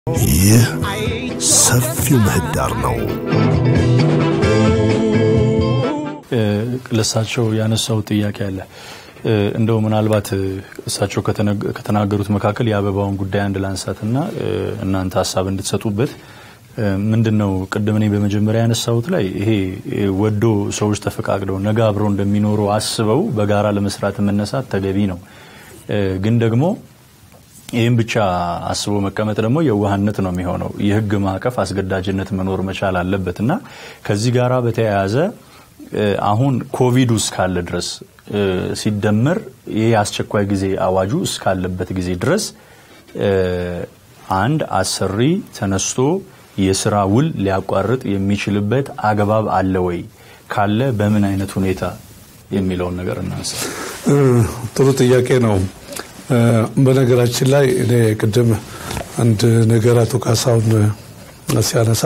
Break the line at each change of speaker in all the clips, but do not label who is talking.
ይህ ሰፊው ምህዳር ነው።
ለእሳቸው ያነሳው ጥያቄ አለ። እንደው ምናልባት እሳቸው ከተናገሩት መካከል የአበባውን ጉዳይ አንድ ላንሳትና እናንተ ሀሳብ እንድትሰጡበት ምንድን ነው ቅድም እኔ በመጀመሪያ ያነሳሁት ላይ ይሄ ወዶ ሰዎች ተፈቃቅደው ነገ አብረው እንደሚኖሩ አስበው በጋራ ለመስራት መነሳት ተገቢ ነው። ግን ደግሞ ይህም ብቻ አስቦ መቀመጥ ደግሞ የዋህነት ነው የሚሆነው። የህግ ማዕቀፍ አስገዳጅነት መኖር መቻል አለበት እና ከዚህ ጋራ በተያያዘ አሁን ኮቪዱ እስካለ ድረስ ሲደመር ይህ የአስቸኳይ ጊዜ አዋጁ እስካለበት ጊዜ ድረስ አንድ አሰሪ ተነስቶ የስራ ውል ሊያቋርጥ የሚችልበት አግባብ አለ ወይ? ካለ በምን አይነት ሁኔታ የሚለውን ነገር እናንሳ።
ጥሩ ጥያቄ ነው። በነገራችን ላይ እኔ ቅድም አንድ ነገር አቶ ካሳሁን ሲያነሳ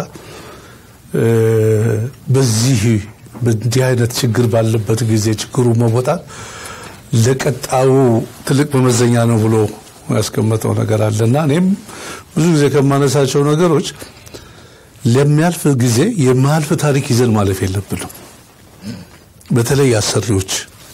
በዚህ በእንዲህ አይነት ችግር ባለበት ጊዜ ችግሩ መወጣት ለቀጣዩ ትልቅ መመዘኛ ነው ብሎ ያስቀመጠው ነገር አለና እኔም ብዙ ጊዜ ከማነሳቸው ነገሮች ለሚያልፍ ጊዜ የማያልፍ ታሪክ ይዘን ማለፍ የለብንም። በተለይ አሰሪዎች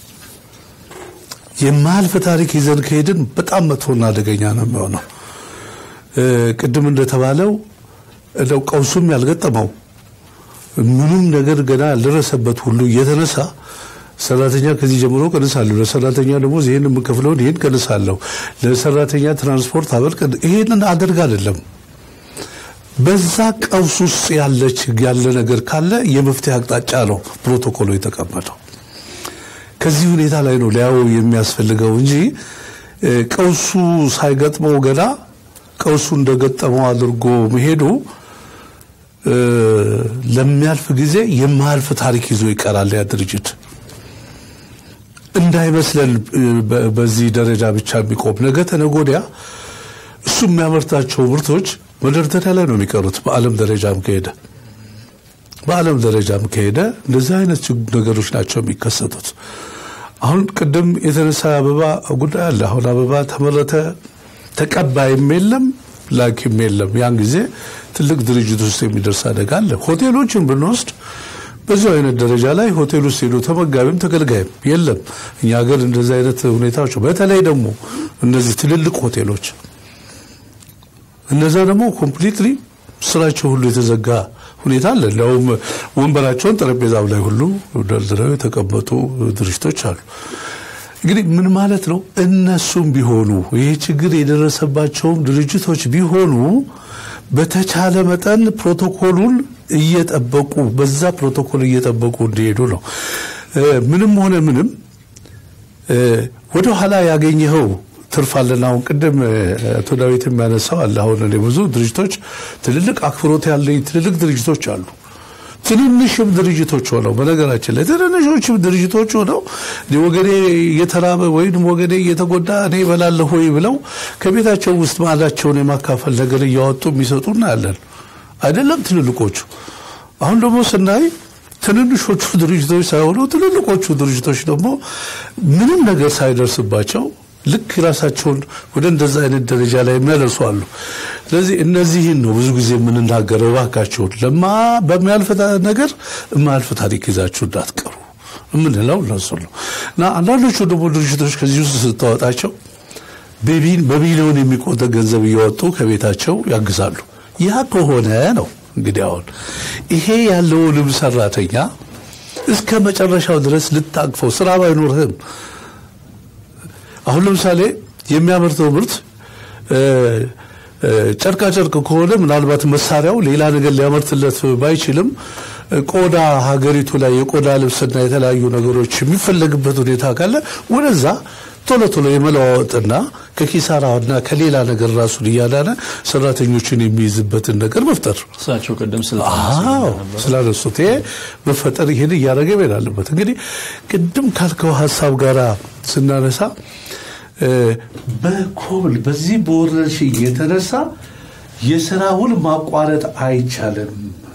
የማያልፍ ታሪክ ይዘን ከሄድን በጣም መጥፎና አደገኛ ነው የሚሆነው። ቅድም እንደተባለው እንደው ቀውሱም ያልገጠመው ምንም ነገር ገና ያልደረሰበት ሁሉ እየተነሳ ሰራተኛ ከዚህ ጀምሮ ቀንሳለሁ፣ ለሰራተኛ ደግሞ ይህን የምከፍለውን ይህን ቀንሳለሁ፣ ለሰራተኛ ትራንስፖርት አበል ይህንን አደርግ አይደለም። በዛ ቀውስ ውስጥ ያለች ያለ ነገር ካለ የመፍትሄ አቅጣጫ ነው ፕሮቶኮሉ የተቀመጠው። ከዚህ ሁኔታ ላይ ነው ሊያው የሚያስፈልገው እንጂ ቀውሱ ሳይገጥመው ገና ቀውሱ እንደገጠመው አድርጎ መሄዱ ለሚያልፍ ጊዜ የማያልፍ ታሪክ ይዞ ይቀራል። ያ ድርጅት እንዳይመስለን በዚህ ደረጃ ብቻ የሚቆም ነገ ተነገ ወዲያ እሱ የሚያመርታቸው ምርቶች መደርደሪያ ላይ ነው የሚቀሩት። በዓለም ደረጃም ከሄደ በዓለም ደረጃም ከሄደ እንደዚህ አይነት ነገሮች ናቸው የሚከሰቱት። አሁን ቅድም የተነሳ አበባ ጉዳይ አለ። አሁን አበባ ተመረተ፣ ተቀባይም የለም ላኪም የለም። ያን ጊዜ ትልቅ ድርጅት ውስጥ የሚደርስ አደጋ አለ። ሆቴሎችን ብንወስድ በዚሁ አይነት ደረጃ ላይ ሆቴል ውስጥ ሄዶ ተመጋቢም ተገልጋይም የለም። እኛ ሀገር እንደዚህ አይነት ሁኔታዎች በተለይ ደግሞ እነዚህ ትልልቅ ሆቴሎች እነዛ ደግሞ ኮምፕሊትሊ ስራቸው ሁሉ የተዘጋ ሁኔታ አለ። እንዲያውም ወንበራቸውን ጠረጴዛው ላይ ሁሉ ደርድረው የተቀመጡ ድርጅቶች አሉ። እንግዲህ ምን ማለት ነው? እነሱም ቢሆኑ ይህ ችግር የደረሰባቸውም ድርጅቶች ቢሆኑ በተቻለ መጠን ፕሮቶኮሉን እየጠበቁ በዛ ፕሮቶኮል እየጠበቁ እንዲሄዱ ነው። ምንም ሆነ ምንም ወደ ኋላ ያገኘኸው ትርፍ አለና አሁን ቅድም አቶ ዳዊት የሚያነሳው አለ። አሁን እኔ ብዙ ድርጅቶች ትልልቅ አክብሮት ያለኝ ትልልቅ ድርጅቶች አሉ። ትንንሽም ድርጅቶች ሆነው በነገራችን ላይ ትንንሾችም ድርጅቶች ሆነው ወገኔ እየተራበ ወይም ወገኔ እየተጎዳ እኔ እበላለሁ ወይ ብለው ከቤታቸው ውስጥ ማዕዳቸውን የማካፈል ነገር እያወጡ የሚሰጡ እናያለን። አይደለም ትልልቆቹ። አሁን ደግሞ ስናይ ትንንሾቹ ድርጅቶች ሳይሆኑ ትልልቆቹ ድርጅቶች ደግሞ ምንም ነገር ሳይደርስባቸው ልክ ራሳቸውን ወደ እንደዛ አይነት ደረጃ ላይ የሚያደርሱ አሉ። ስለዚህ እነዚህን ነው ብዙ ጊዜ የምንናገረው፣ እባካችሁን ለማ በሚያልፍ ነገር የማያልፍ ታሪክ ይዛችሁ እንዳትቀሩ የምንለው እነሱ ነው እና አንዳንዶቹ ደግሞ ድርጅቶች ከዚህ ውስጥ ስታወጣቸው በቢሊዮን የሚቆጠር ገንዘብ እያወጡ ከቤታቸው ያግዛሉ። ያ ከሆነ ነው እንግዲህ አሁን ይሄ ያለውንም ሰራተኛ እስከ መጨረሻው ድረስ ልታቅፈው ስራ ባይኖርህም አሁን ለምሳሌ የሚያመርተው ምርት ጨርቃ ጨርቅ ከሆነ ምናልባት መሳሪያው ሌላ ነገር ሊያመርትለት ባይችልም ቆዳ ሀገሪቱ ላይ የቆዳ ልብስና የተለያዩ ነገሮች የሚፈለግበት ሁኔታ ካለ ወደዛ ቶሎ ቶሎ የመለዋወጥና ከኪሳራና ከሌላ ነገር ራሱን እያዳነ ሰራተኞችን የሚይዝበትን ነገር መፍጠር
እሳቸው ቅድም
ስላነሱት ይሄ መፈጠር ይህን እያደረገ መሄድ አለበት። እንግዲህ ቅድም ካልከው ሀሳብ ጋር ስናነሳ በኮብል በዚህ በወረርሽኝ የተነሳ የስራ ውል ማቋረጥ አይቻልም።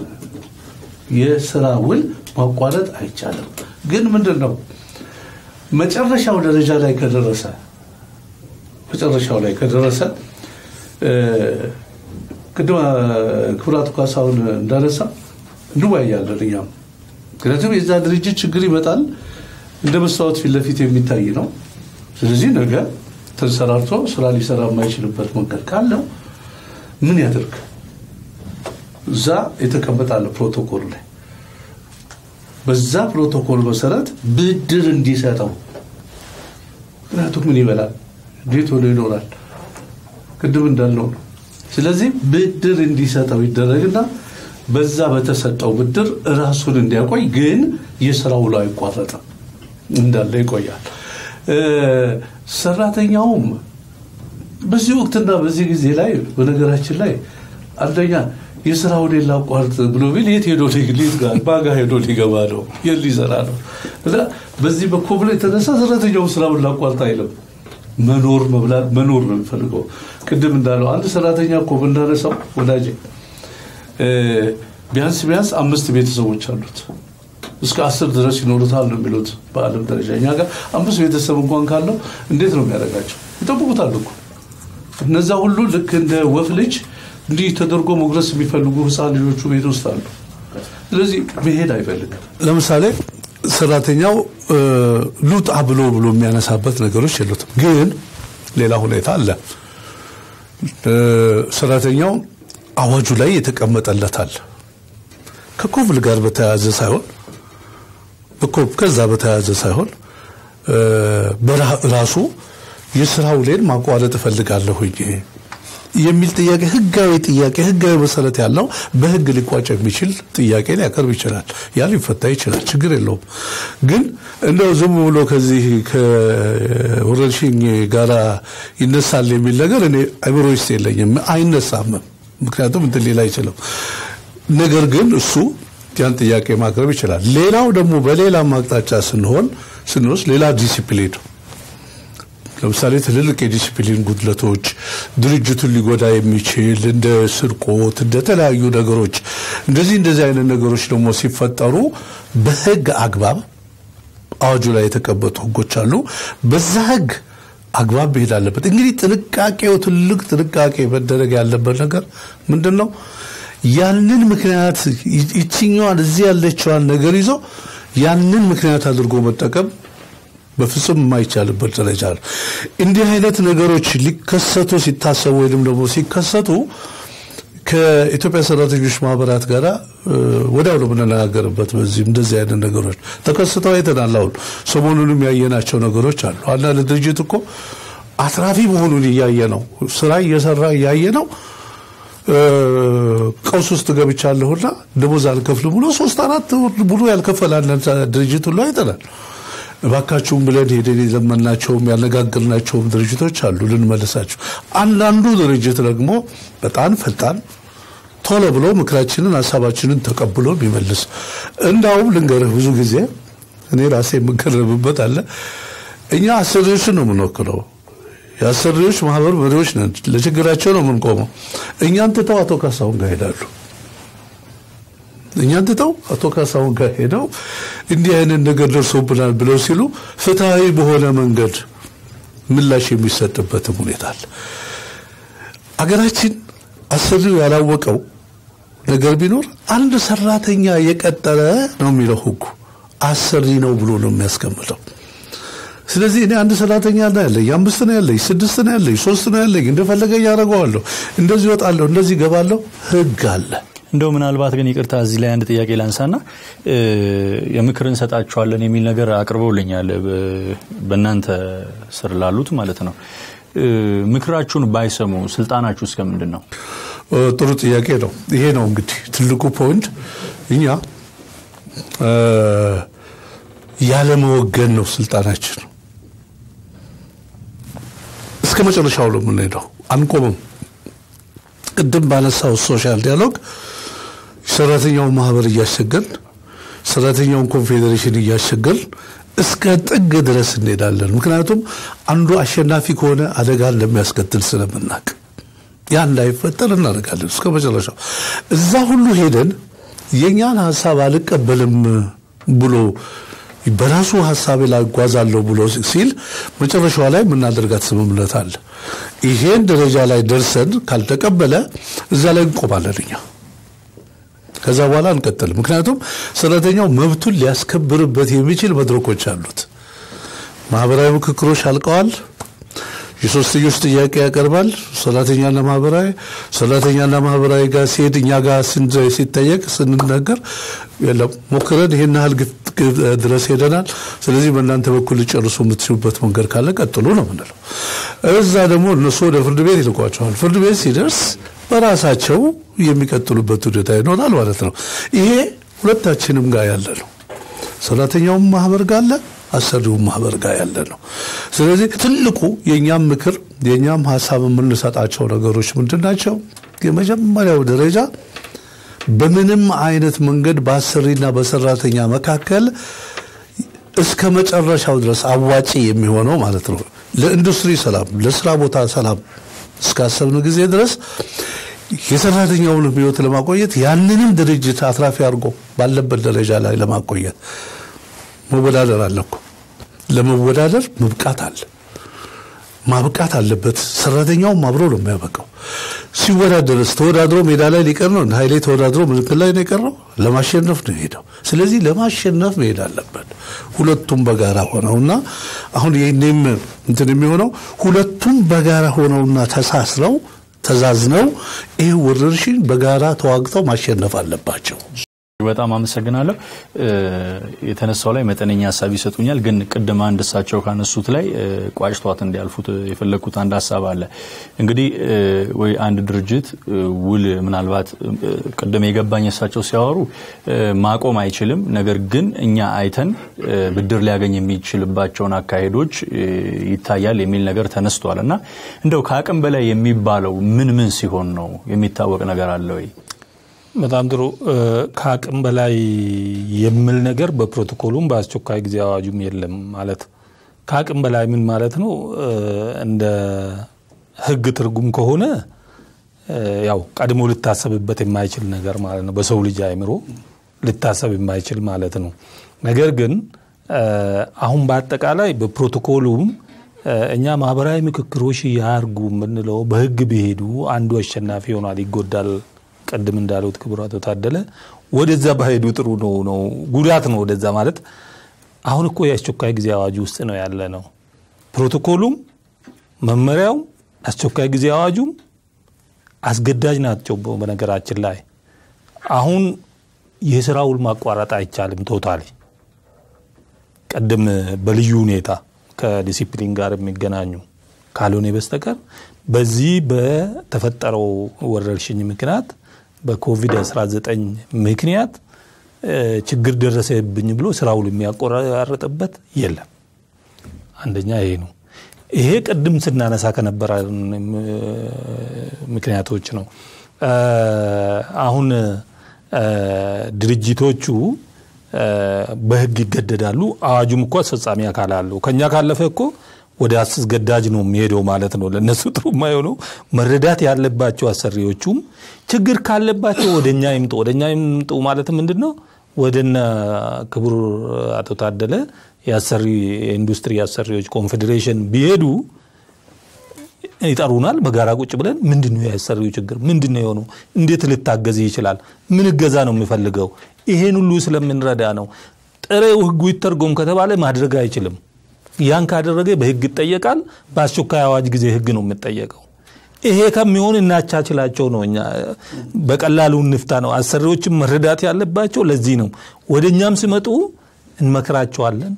የስራ ውል ማቋረጥ አይቻልም። ግን ምንድን ነው መጨረሻው ደረጃ ላይ ከደረሰ መጨረሻው ላይ ከደረሰ ቅድም ክቡራቱ ካሳሁን እንዳነሳ እንወያያለን እኛም ምክንያቱም የዛ ድርጅት ችግር ይመጣል እንደ መስታወት ፊት ለፊት የሚታይ ነው። ስለዚህ ነገ ተንሰራርቶ ስራ ሊሰራ የማይችልበት መንገድ ካለው ምን ያደርግ? እዛ የተቀመጣለ ፕሮቶኮል ላይ በዛ ፕሮቶኮል መሰረት ብድር እንዲሰጠው። ምክንያቱም ምን ይበላል? እንዴት ሆኖ ይኖራል? ቅድም እንዳልነው ነው። ስለዚህ ብድር እንዲሰጠው ይደረግና በዛ በተሰጠው ብድር ራሱን እንዲያቆይ ግን የስራ ውሎ አይቋረጥም እንዳለ ይቆያል። ሰራተኛውም በዚህ ወቅትና በዚህ ጊዜ ላይ በነገራችን ላይ አንደኛ የስራ ሁኔታ ላቋርጥ ብሎ ቢል የት ሄዶ ሊት ጋር ባጋ ሄዶ ሊገባ ነው የት ሊሰራ ነው እና በዚህ በኮብላ የተነሳ ሰራተኛው ስራውን ላቋርጥ አይልም። መኖር መብላት መኖር ነው የሚፈልገው። ቅድም እንዳለው አንድ ሰራተኛ እኮ ብናነሳው ወዳጄ ቢያንስ ቢያንስ አምስት ቤተሰቦች አሉት እስከ አስር ድረስ ይኖሩታል ነው የሚሉት በዓለም ደረጃ። እኛ ጋር አምስት ቤተሰብ እንኳን ካለው እንዴት ነው የሚያደርጋቸው? ይጠብቁታል እኮ እነዛ ሁሉ ልክ እንደ ወፍ ልጅ እንዲህ ተደርጎ መጉረስ የሚፈልጉ ህፃን ልጆቹ ቤት ውስጥ አሉ። ስለዚህ መሄድ አይፈልግም። ለምሳሌ ሰራተኛው ሉጣ ብሎ ብሎ የሚያነሳበት ነገሮች የሉትም። ግን ሌላ ሁኔታ አለ። ሰራተኛው አዋጁ ላይ የተቀመጠለታል ከኮብል ጋር በተያያዘ ሳይሆን ከዛ በተያያዘ ሳይሆን በራሱ የስራ ውሌን ማቋረጥ እፈልጋለሁኝ የሚል ጥያቄ ህጋዊ ጥያቄ ህጋዊ መሰረት ያለው በህግ ሊቋጭ የሚችል ጥያቄ ሊያቀርብ ይችላል። ያ ሊፈታ ይችላል። ችግር የለውም። ግን እንደው ዝም ብሎ ከዚህ ከወረርሽኝ ጋራ ይነሳል የሚል ነገር እኔ አይምሮ ውስጥ የለኝም። አይነሳም። ምክንያቱም እንትን ሌላ አይችልም። ነገር ግን እሱ ያን ጥያቄ ማቅረብ ይችላል። ሌላው ደግሞ በሌላ አቅጣጫ ስንሆን ስንወስድ ሌላ ዲሲፕሊን ለምሳሌ ትልልቅ የዲሲፕሊን ጉድለቶች ድርጅቱን ሊጎዳ የሚችል እንደ ስርቆት፣ እንደ ተለያዩ ነገሮች እንደዚህ እንደዚህ አይነት ነገሮች ደግሞ ሲፈጠሩ በህግ አግባብ አዋጁ ላይ የተቀመጡ ህጎች አሉ። በዛ ህግ አግባብ መሄድ አለበት። እንግዲህ ጥንቃቄው ትልቅ ጥንቃቄ መደረግ ያለበት ነገር ምንድን ነው? ያንን ምክንያት ይችኛዋን እዚህ ያለችዋን ነገር ይዞ ያንን ምክንያት አድርጎ መጠቀም በፍጹም የማይቻልበት ደረጃ ነው። እንዲህ አይነት ነገሮች ሊከሰቱ ሲታሰቡ ወይም ደግሞ ሲከሰቱ ከኢትዮጵያ ሰራተኞች ማህበራት ጋር ወዲያው ነው የምንነጋገርበት። በዚህ እንደዚህ አይነት ነገሮች ተከስተው አይተናል። አሁን ሰሞኑንም ያየናቸው ነገሮች አሉ። አንዳንድ ድርጅት እኮ አትራፊ መሆኑን እያየ ነው፣ ስራ እየሰራ እያየ ነው ቀውስ ውስጥ ገብቻለሁና ደሞዝ አልከፍልም ብሎ ሶስት አራት ብሎ ያልከፈላን ድርጅት ሁሉ አይተናል። እባካችሁም ብለን ሄደን የዘመናቸውም ያነጋገርናቸውም ድርጅቶች አሉ ልንመልሳቸው። አንዳንዱ ድርጅት ደግሞ በጣም ፈጣን ቶሎ ብሎ ምክራችንን ሀሳባችንን ተቀብሎ የሚመልስ እንዳውም ልንገርህ ብዙ ጊዜ እኔ ራሴ የምገረምበት አለ። እኛ አሰሪዎችን ነው የምንወክለው የአሰሪዎች ማህበር መሪዎች ነን። ለችግራቸው ነው የምንቆመው። እኛን ትተው አቶ ካሳሁን ጋር ሄዳሉ። እኛን ትተው አቶ ካሳሁን ጋር ሄደው እንዲህ አይነት ነገር ደርሶብናል ብለው ሲሉ ፍትሐዊ በሆነ መንገድ ምላሽ የሚሰጥበትም ሁኔታ አለ። አገራችን አሰሪው ያላወቀው ነገር ቢኖር አንድ ሰራተኛ የቀጠረ ነው የሚለው ህጉ፣ አሰሪ ነው ብሎ ነው የሚያስቀምጠው። ስለዚህ እኔ አንድ ሰራተኛ ነው ያለኝ፣ አምስት ነው ያለኝ፣ ስድስት ነው ያለኝ፣ ሶስት ነው ያለኝ፣ እንደፈለገኝ ያደርገዋለሁ፣ እንደዚህ እወጣለሁ፣ እንደዚህ ገባለሁ፣ ህግ አለ።
እንደው ምናልባት ግን ይቅርታ እዚህ ላይ አንድ ጥያቄ ላንሳና የምክር እንሰጣችኋለን የሚል ነገር አቅርበውልኛል በእናንተ ስር ላሉት ማለት ነው። ምክራችሁን ባይሰሙ ስልጣናችሁ እስከ ምንድን ነው?
ጥሩ ጥያቄ ነው። ይሄ ነው እንግዲህ ትልቁ ፖይንት። እኛ ያለመወገን ነው ስልጣናችን። እስከ መጨረሻው ነው የምንሄደው፣ አንቆምም። ቅድም ባነሳው ሶሻል ዲያሎግ ሰራተኛውን ማህበር እያሸገን ሰራተኛውን ኮንፌዴሬሽን እያሸገን እስከ ጥግ ድረስ እንሄዳለን። ምክንያቱም አንዱ አሸናፊ ከሆነ አደጋ እንደሚያስከትል ስለምናቅ ያ እንዳይፈጠር እናደርጋለን እስከ መጨረሻው። እዛ ሁሉ ሄደን የእኛን ሀሳብ አልቀበልም ብሎ በራሱ ሀሳቤ ላይ እጓዛለሁ ብሎ ሲል መጨረሻዋ ላይ የምናደርጋት ስምምነት አለ። ይሄን ደረጃ ላይ ደርሰን ካልተቀበለ እዛ ላይ እንቆማለን እኛ ከዛ በኋላ እንቀጥል። ምክንያቱም ሰራተኛው መብቱን ሊያስከብርበት የሚችል መድረኮች አሉት። ማህበራዊ ምክክሮች አልቀዋል። የሶስትዮሽ ጥያቄ ያቀርባል። ሰራተኛና ማህበራዊ ሰራተኛና ማህበራዊ ጋር ሲሄድ እኛ ጋር ሲጠየቅ ስንነገር የለም ሞክረን ይሄን ያህል ድረስ ሄደናል። ስለዚህ በእናንተ በኩል ሊጨርሱ የምትችሉበት መንገድ ካለ ቀጥሉ ነው ምንለው። እዛ ደግሞ እነሱ ወደ ፍርድ ቤት ይልቋቸዋል። ፍርድ ቤት ሲደርስ በራሳቸው የሚቀጥሉበት ሁኔታ ይኖራል ማለት ነው። ይሄ ሁለታችንም ጋር ያለ ነው። ሰራተኛውም ማህበር ጋር አለ፣ አሰሪውም ማህበር ጋር ያለ ነው። ስለዚህ ትልቁ የእኛም ምክር የእኛም ሀሳብ የምንሰጣቸው ነገሮች ምንድን ናቸው? የመጀመሪያው ደረጃ በምንም አይነት መንገድ በአሰሪና በሰራተኛ መካከል እስከ መጨረሻው ድረስ አዋጪ የሚሆነው ማለት ነው ለኢንዱስትሪ ሰላም፣ ለስራ ቦታ ሰላም እስካሰብን ጊዜ ድረስ የሰራተኛውን ህይወት ለማቆየት ያንንም ድርጅት አትራፊ አድርጎ ባለበት ደረጃ ላይ ለማቆየት መወዳደር አለ እኮ። ለመወዳደር መብቃት አለ ማብቃት አለበት። ሰራተኛውም አብሮ ነው የሚያበቃው። ሲወዳደርስ ተወዳድሮ ሜዳ ላይ ሊቀር ነው። ኃይሌ ተወዳድሮ ምልክት ላይ ነው የቀረው። ለማሸነፍ ነው የሄደው። ስለዚህ ለማሸነፍ መሄድ አለበት። ሁለቱም በጋራ ሆነውና አሁን ይህኔም እንትን የሚሆነው ሁለቱም በጋራ ሆነውና ተሳስረው ተዛዝነው ይህ ወረርሽኝ በጋራ ተዋግተው ማሸነፍ አለባቸው።
በጣም አመሰግናለሁ። የተነሳው ላይ መጠነኛ ሀሳብ ይሰጡኛል፣ ግን ቅድም አንድ እሳቸው ካነሱት ላይ ቋጭቷት እንዲያልፉት የፈለግኩት አንድ ሀሳብ አለ። እንግዲህ ወይ አንድ ድርጅት ውል ምናልባት ቅድም የገባኝ እሳቸው ሲያወሩ ማቆም አይችልም፣ ነገር ግን እኛ አይተን ብድር ሊያገኝ የሚችልባቸውን አካሄዶች ይታያል የሚል ነገር ተነስቷል እና እንደው ከአቅም በላይ የሚባለው ምን ምን ሲሆን ነው የሚታወቅ ነገር አለ ወይ?
በጣም ጥሩ። ከአቅም በላይ የሚል ነገር በፕሮቶኮሉም በአስቸኳይ ጊዜ አዋጁም የለም። ማለት ከአቅም በላይ ምን ማለት ነው? እንደ ሕግ ትርጉም ከሆነ ያው ቀድሞ ልታሰብበት የማይችል ነገር ማለት ነው። በሰው ልጅ አይምሮ ልታሰብ የማይችል ማለት ነው። ነገር ግን አሁን በአጠቃላይ በፕሮቶኮሉም እኛ ማህበራዊ ምክክሮች ያርጉ የምንለው በሕግ ቢሄዱ አንዱ አሸናፊ ይሆናል፣ ይጎዳል ቅድም እንዳሉት ክቡር አቶ ታደለ ወደዛ ባሄዱ ጥሩ ነው ነው ጉዳት ነው ወደዛ ማለት አሁን እኮ የአስቸኳይ ጊዜ አዋጁ ውስጥ ነው ያለ ነው። ፕሮቶኮሉም መመሪያው አስቸኳይ ጊዜ አዋጁም አስገዳጅ ናቸው። በነገራችን ላይ አሁን የስራ ውል ማቋረጥ አይቻልም። ቶታሊ ቅድም በልዩ ሁኔታ ከዲሲፕሊን ጋር የሚገናኙ ካልሆነ በስተቀር በዚህ በተፈጠረው ወረርሽኝ ምክንያት በኮቪድ-19 ምክንያት ችግር ደረሰብኝ ብሎ ስራውን የሚያቆራርጥበት የለም። አንደኛ ይሄ ነው። ይሄ ቅድም ስናነሳ ከነበረ ምክንያቶች ነው። አሁን ድርጅቶቹ በህግ ይገደዳሉ። አዋጁም እኮ አስፈጻሚ አካል አለው። ከኛ ካለፈ እኮ ወደ አስገዳጅ ነው የሚሄደው ማለት ነው። ለእነሱ ጥሩ የማይሆነው መረዳት ያለባቸው አሰሪዎቹም ችግር ካለባቸው ወደ እኛ ይምጡ። ወደ እኛ ይምጡ ማለት ምንድን ነው? ወደነ ክቡር አቶ ታደለ የአሰሪ የኢንዱስትሪ አሰሪዎች ኮንፌዴሬሽን ቢሄዱ ይጠሩናል። በጋራ ቁጭ ብለን ምንድን ነው የአሰሪው ችግር ምንድን ነው የሆነው? እንዴት ልታገዝ ይችላል? ምን እገዛ ነው የሚፈልገው? ይሄን ሁሉ ስለምንረዳ ነው። ጥሬው ህጉ ይተርጎም ከተባለ ማድረግ አይችልም። ያን ካደረገ በህግ ይጠየቃል። በአስቸኳይ አዋጅ ጊዜ ህግ ነው የሚጠየቀው። ይሄ ከሚሆን እናቻችላቸው ነው። እኛ በቀላሉ እንፍታ ነው። አሰሪዎችም መረዳት ያለባቸው ለዚህ ነው። ወደ እኛም ሲመጡ እንመክራቸዋለን፣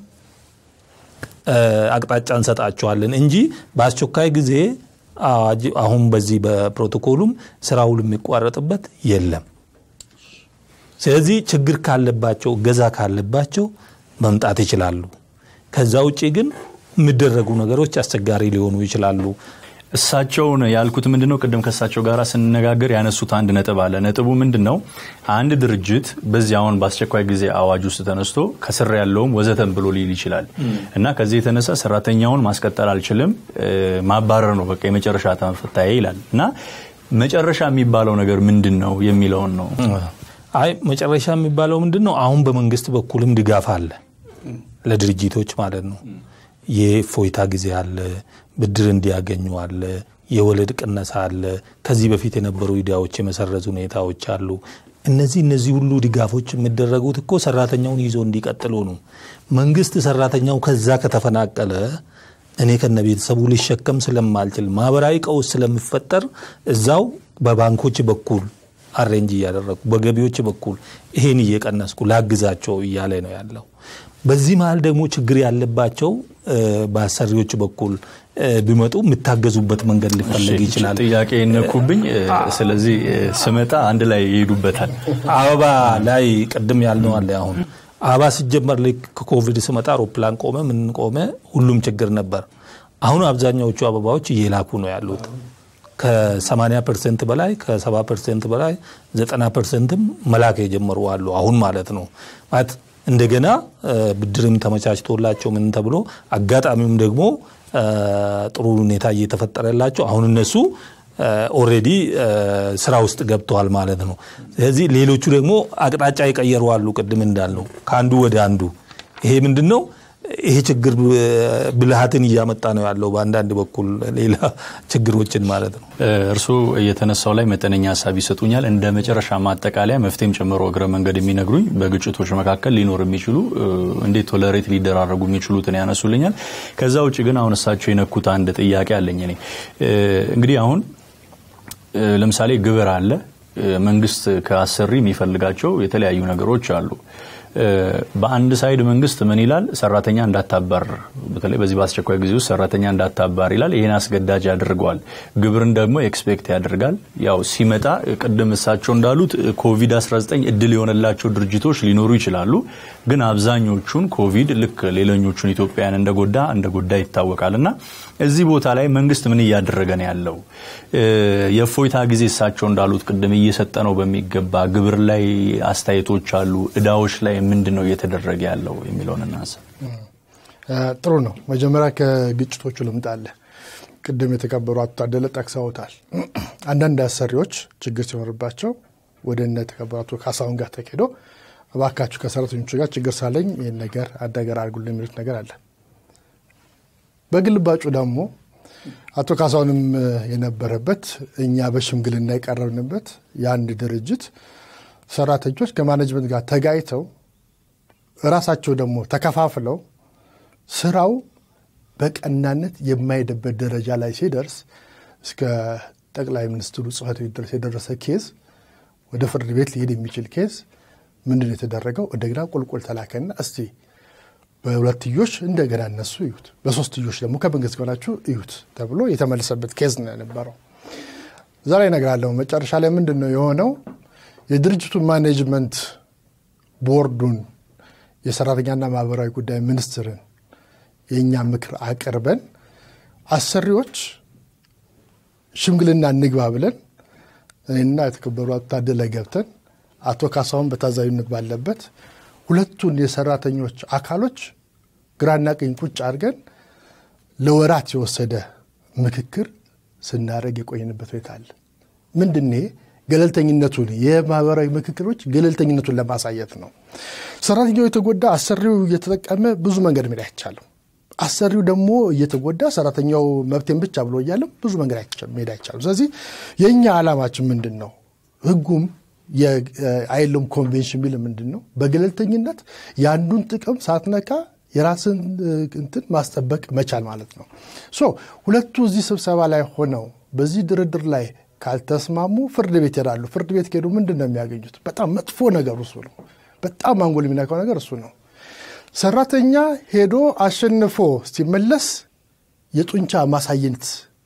አቅጣጫ እንሰጣቸዋለን እንጂ በአስቸኳይ ጊዜ አዋጅ አሁን በዚህ በፕሮቶኮሉም ስራውን የሚቋረጥበት የለም። ስለዚህ ችግር ካለባቸው እገዛ ካለባቸው መምጣት ይችላሉ። ከዛ ውጭ ግን የሚደረጉ ነገሮች አስቸጋሪ ሊሆኑ ይችላሉ።
እሳቸውን ያልኩት ምንድን ነው? ቅድም ከእሳቸው ጋር ስንነጋገር ያነሱት አንድ ነጥብ አለ። ነጥቡ ምንድን ነው? አንድ ድርጅት በዚህ አሁን በአስቸኳይ ጊዜ አዋጅ ውስጥ ተነስቶ ከስር ያለውም ወዘተን ብሎ ሊል ይችላል እና ከዚህ የተነሳ ሰራተኛውን ማስቀጠል አልችልም፣ ማባረር ነው በቃ የመጨረሻ ተፈታዬ ይላል እና መጨረሻ የሚባለው ነገር ምንድን ነው የሚለውን ነው።
አይ መጨረሻ የሚባለው ምንድን ነው? አሁን በመንግስት በኩልም ድጋፍ አለ። ለድርጅቶች ማለት ነው። የፎይታ ጊዜ አለ፣ ብድር እንዲያገኙ አለ፣ የወለድ ቅነሳ አለ፣ ከዚህ በፊት የነበሩ ኢዳዎች የመሰረዝ ሁኔታዎች አሉ። እነዚህ እነዚህ ሁሉ ድጋፎች የሚደረጉት እኮ ሰራተኛውን ይዞ እንዲቀጥሉ ነው። መንግስት ሰራተኛው ከዛ ከተፈናቀለ እኔ ከነ ቤተሰቡ ሊሸከም ስለማልችል ማህበራዊ ቀውስ ስለሚፈጠር እዛው በባንኮች በኩል አሬንጅ እያደረግኩ በገቢዎች በኩል ይሄን እየቀነስኩ ላግዛቸው እያለ ነው ያለው። በዚህ መሀል ደግሞ ችግር ያለባቸው በአሰሪዎች በኩል ቢመጡ የሚታገዙበት መንገድ ሊፈለግ ይችላል።
ጥያቄ ነኩብኝ። ስለዚህ ስመጣ አንድ ላይ ይሄዱበታል።
አበባ ላይ ቅድም ያልነው አለ። አሁን አበባ ሲጀመር ልክ ከኮቪድ ስመጣ አውሮፕላን ቆመ፣ ምን ቆመ፣ ሁሉም ችግር ነበር። አሁን አብዛኛዎቹ አበባዎች እየላኩ ነው ያሉት ከ80 ፐርሰንት በላይ ከ70 ፐርሰንት በላይ 90 ፐርሰንትም መላክ የጀመሩ አሉ። አሁን ማለት ነው ማለት እንደገና ብድርም ተመቻችቶላቸው ምን ተብሎ አጋጣሚውም ደግሞ ጥሩ ሁኔታ እየተፈጠረላቸው አሁን እነሱ ኦልሬዲ ስራ ውስጥ ገብተዋል ማለት ነው። ስለዚህ ሌሎቹ ደግሞ አቅጣጫ የቀየሩ አሉ። ቅድም እንዳልነው ከአንዱ ወደ አንዱ ይሄ ምንድን ነው? ይሄ ችግር ብልሃትን እያመጣ ነው ያለው በአንዳንድ በኩል ሌላ ችግሮችን ማለት ነው።
እርስዎ የተነሳው ላይ መጠነኛ ሀሳብ ይሰጡኛል። እንደ መጨረሻ ማጠቃለያ መፍትሄም ጨምሮ እግረ መንገድ የሚነግሩኝ በግጭቶች መካከል ሊኖር የሚችሉ እንዴት ቶለሬት ሊደራረጉ የሚችሉትን ያነሱልኛል። ከዛ ውጭ ግን አሁን እሳቸው የነኩት አንድ ጥያቄ አለኝ። እኔ እንግዲህ አሁን ለምሳሌ ግብር አለ። መንግስት ከአሰሪ የሚፈልጋቸው የተለያዩ ነገሮች አሉ። በአንድ ሳይድ መንግስት ምን ይላል? ሰራተኛ እንዳታባር፣ በተለይ በዚህ በአስቸኳይ ጊዜ ውስጥ ሰራተኛ እንዳታባር ይላል። ይህን አስገዳጅ ያደርገዋል። ግብርን ደግሞ ኤክስፔክት ያደርጋል። ያው ሲመጣ ቅድም እሳቸው እንዳሉት ኮቪድ-19 እድል የሆነላቸው ድርጅቶች ሊኖሩ ይችላሉ። ግን አብዛኞቹን ኮቪድ ልክ ሌሎኞቹን ኢትዮጵያውያን እንደጎዳ እንደጎዳ ይታወቃል። እና እዚህ ቦታ ላይ መንግስት ምን እያደረገ ነው ያለው? የእፎይታ ጊዜ እሳቸው እንዳሉት ቅድም እየሰጠ ነው በሚገባ ግብር ላይ አስተያየቶች አሉ። እዳዎች ላይ ምንድን ነው እየተደረገ ያለው የሚለውን እናንሳ።
ጥሩ ነው። መጀመሪያ ከግጭቶቹ ልምጣለ። ቅድም የተከበሩ አቶ ታደለ ጠቅሰውታል። አንዳንድ አሰሪዎች ችግር ሲኖርባቸው ወደ እነ የተከበሩ አቶ ካሳሁን ጋር ተኬዶ እባካችሁ ከሰራተኞቹ ጋር ችግር ሳለኝ ይህን ነገር አደገር አድርጉልኝ የሚሉት ነገር አለ። በግልባጩ ደግሞ አቶ ካሳሁንም የነበረበት እኛ በሽምግልና የቀረብንበት የአንድ ድርጅት ሰራተኞች ከማኔጅመንት ጋር ተጋይተው ራሳቸው ደግሞ ተከፋፍለው ስራው በቀናነት የማይሄድበት ደረጃ ላይ ሲደርስ እስከ ጠቅላይ ሚኒስትሩ ጽሕፈት ቤት ድረስ የደረሰ ኬዝ ወደ ፍርድ ቤት ሊሄድ የሚችል ኬዝ ምንድን የተደረገው? እንደገና ቁልቁል ተላከና እስቲ በሁለትዮሽ እንደገና እነሱ እዩት፣ በሶስትዮሽ ደግሞ ከመንግስት ጋናችሁ እዩት ተብሎ የተመለሰበት ኬዝ ነው የነበረው። እዛ ላይ እነግራለሁ። መጨረሻ ላይ ምንድን ነው የሆነው? የድርጅቱን ማኔጅመንት ቦርዱን፣ የሰራተኛና ማህበራዊ ጉዳይ ሚኒስትርን የእኛ ምክር አቅርበን አሰሪዎች ሽምግልና እንግባ ብለን እኔና የተከበሩ አቶ ታደለ ገብተን አቶ ካሳሁን በታዛቢነት ባለበት ሁለቱን የሰራተኞች አካሎች ግራና ቀኝ ቁጭ አድርገን ለወራት የወሰደ ምክክር ስናደርግ የቆየንበት ሁኔታ አለ። ምንድን ገለልተኝነቱን የማህበራዊ ምክክሮች ገለልተኝነቱን ለማሳየት ነው። ሰራተኛው የተጎዳ አሰሪው እየተጠቀመ ብዙ መንገድ መሄድ አይቻልም። አሰሪው ደግሞ እየተጎዳ ሰራተኛው መብቴን ብቻ ብሎ እያለም ብዙ መንገድ መሄድ አይቻልም። ስለዚህ የእኛ ዓላማችን ምንድን ነው? ህጉም የአይሎም ኮንቬንሽን ቢል ምንድን ነው? በገለልተኝነት የአንዱን ጥቅም ሳትነካ የራስን እንትን ማስጠበቅ መቻል ማለት ነው። ሶ ሁለቱ እዚህ ስብሰባ ላይ ሆነው በዚህ ድርድር ላይ ካልተስማሙ ፍርድ ቤት ይሄዳሉ። ፍርድ ቤት ከሄዱ ምንድን ነው የሚያገኙት? በጣም መጥፎ ነገር እሱ ነው። በጣም አንጎል የሚነካው ነገር እሱ ነው። ሰራተኛ ሄዶ አሸንፎ ሲመለስ የጡንቻ ማሳየት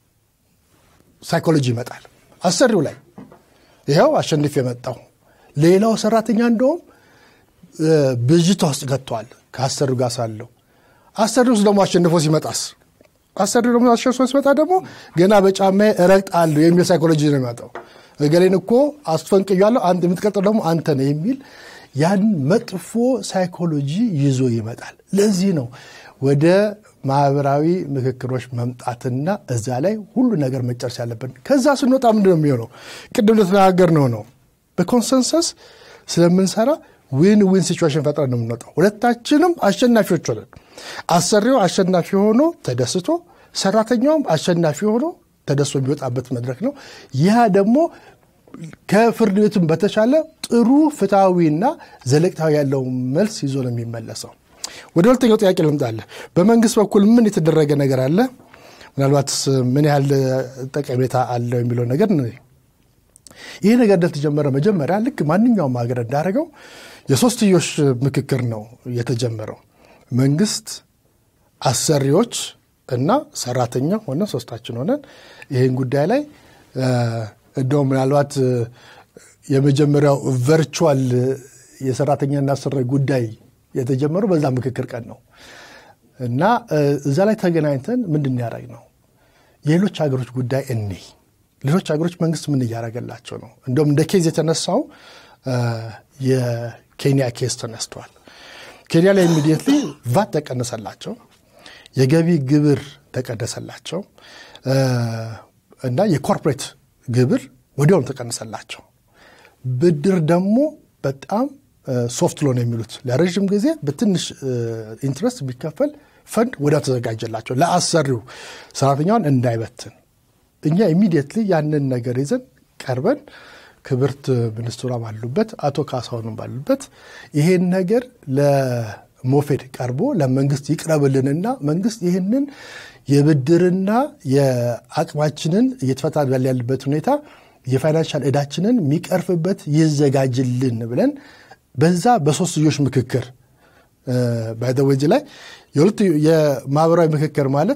ሳይኮሎጂ ይመጣል አሰሪው ላይ ይኸው አሸንፍ የመጣው ሌላው ሰራተኛ እንደውም ብዥታ ውስጥ ገብተዋል ከአሰሪው ጋር ሳለው አሰሪው ውስጥ ደግሞ አሸንፎ ሲመጣስ አሰሪው ደግሞ አሸንፎ ሲመጣ ደግሞ ገና በጫማ እረግጣለሁ የሚል ሳይኮሎጂ ነው የሚመጣው እገሌን እኮ አስፈንቅያለሁ የምትቀጥለው ደግሞ አንተ ነው የሚል ያን መጥፎ ሳይኮሎጂ ይዞ ይመጣል ለዚህ ነው ወደ ማህበራዊ ምክክሮች መምጣትና እዛ ላይ ሁሉ ነገር መጨረስ ያለብን። ከዛ ስንወጣ ምንድን ነው የሚሆነው? ቅድም እንደተነጋገር ነው ነው በኮንሰንሰስ ስለምንሰራ ዊን ዊን ሲቹዌሽን ፈጥረን ነው የምንወጣው። ሁለታችንም አሸናፊዎች ሆነን አሰሪው አሸናፊ ሆኖ ተደስቶ ሰራተኛውም አሸናፊ ሆኖ ተደስቶ የሚወጣበት መድረክ ነው። ያ ደግሞ ከፍርድ ቤቱም በተሻለ ጥሩ ፍትሐዊና ዘለቅታዊ ያለው መልስ ይዞ ነው የሚመለሰው። ወደ ሁለተኛው ጥያቄ ልምጣለህ። በመንግስት በኩል ምን የተደረገ ነገር አለ? ምናልባትስ ምን ያህል ጠቀሜታ አለው የሚለው ነገር ይህ ነገር እንደተጀመረ መጀመሪያ ልክ ማንኛውም ሀገር እንዳደረገው የሶስትዮሽ ምክክር ነው የተጀመረው። መንግስት፣ አሰሪዎች እና ሰራተኛ ሆነ ሶስታችን ሆነን ይህን ጉዳይ ላይ እንደውም ምናልባት የመጀመሪያው ቨርቹዋል የሰራተኛና አሰሪ ጉዳይ የተጀመረው በዛ ምክክር ቀን ነው እና እዛ ላይ ተገናኝተን ምንድን ያደረግ ነው የሌሎች ሀገሮች ጉዳይ እኔ ሌሎች ሀገሮች መንግስት ምን እያደረገላቸው ነው? እንደውም እንደ ኬዝ የተነሳው የኬንያ ኬዝ ተነስቷል። ኬንያ ላይ ኢሚዲየትሊ ቫት ተቀነሰላቸው፣ የገቢ ግብር ተቀነሰላቸው እና የኮርፖሬት ግብር ወዲያውኑ ተቀነሰላቸው። ብድር ደግሞ በጣም ሶፍት ሎን የሚሉት ለረዥም ጊዜ በትንሽ ኢንትረስት የሚከፈል ፈንድ ወዲያው ተዘጋጀላቸው ለአሰሪው ሰራተኛውን እንዳይበትን እኛ ኢሚዲየትሊ ያንን ነገር ይዘን ቀርበን ክብርት ሚኒስትሯ ባሉበት አቶ ካሳሁንም ባሉበት ይሄን ነገር ለሞፌድ ቀርቦ ለመንግስት ይቅረብልንና መንግስት ይህንን የብድርና የአቅማችንን እየተፈታ ያለበት ሁኔታ የፋይናንሻል እዳችንን የሚቀርፍበት ይዘጋጅልን ብለን በዛ በሶስትዮሽ ምክክር ባይዘወጅ ላይ የማህበራዊ ምክክር ማለት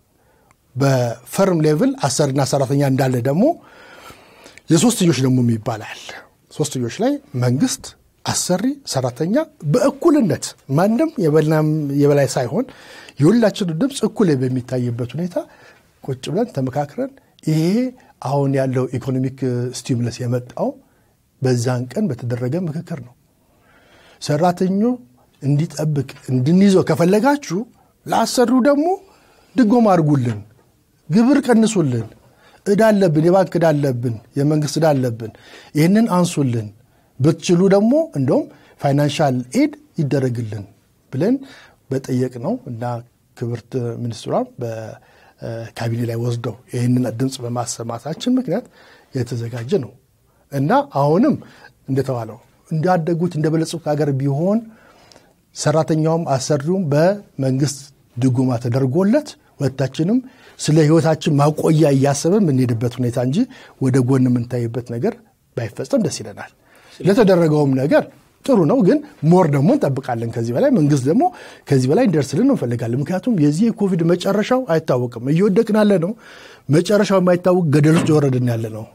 በፈርም ሌቭል አሰሪና ሰራተኛ እንዳለ ደግሞ የሶስትዮሽ ደግሞ ይባላል። ሶስትዮሽ ላይ መንግስት፣ አሰሪ፣ ሰራተኛ በእኩልነት ማንም የበላይ ሳይሆን የሁላችን ድምፅ እኩል በሚታይበት ሁኔታ ቁጭ ብለን ተመካክረን ይሄ አሁን ያለው ኢኮኖሚክ ስቲሙለስ የመጣው በዛን ቀን በተደረገ ምክክር ነው። ሰራተኛው እንዲጠብቅ እንድንይዘው ከፈለጋችሁ ለአሰሪው ደግሞ ድጎማ አድርጉልን፣ ግብር ቀንሱልን፣ እዳ አለብን፣ የባንክ እዳ አለብን፣ የመንግስት እዳ አለብን፣ ይህንን አንሱልን፣ ብትችሉ ደግሞ እንደውም ፋይናንሻል ኤድ ይደረግልን ብለን በጠየቅ ነው እና ክብርት ሚኒስትሯም በካቢኔ ላይ ወስደው ይህንን ድምፅ በማሰማታችን ምክንያት የተዘጋጀ ነው እና አሁንም እንደተባለው እንዳደጉት እንደበለጸጉት ሀገር ቢሆን ሰራተኛውም አሰሪውም በመንግስት ድጎማ ተደርጎለት ሁለታችንም ስለ ህይወታችን ማቆያ እያሰብን የምንሄድበት ሁኔታ እንጂ ወደ ጎን የምንታይበት ነገር ባይፈጸም ደስ ይለናል። ለተደረገውም ነገር ጥሩ ነው፣ ግን ሞር ደግሞ እንጠብቃለን። ከዚህ በላይ መንግስት ደግሞ ከዚህ በላይ እንደርስልን እንፈልጋለን። ምክንያቱም የዚህ የኮቪድ መጨረሻው አይታወቅም። እየወደቅን ያለ ነው። መጨረሻው የማይታወቅ ገደል ውስጥ የወረድን ያለ ነው።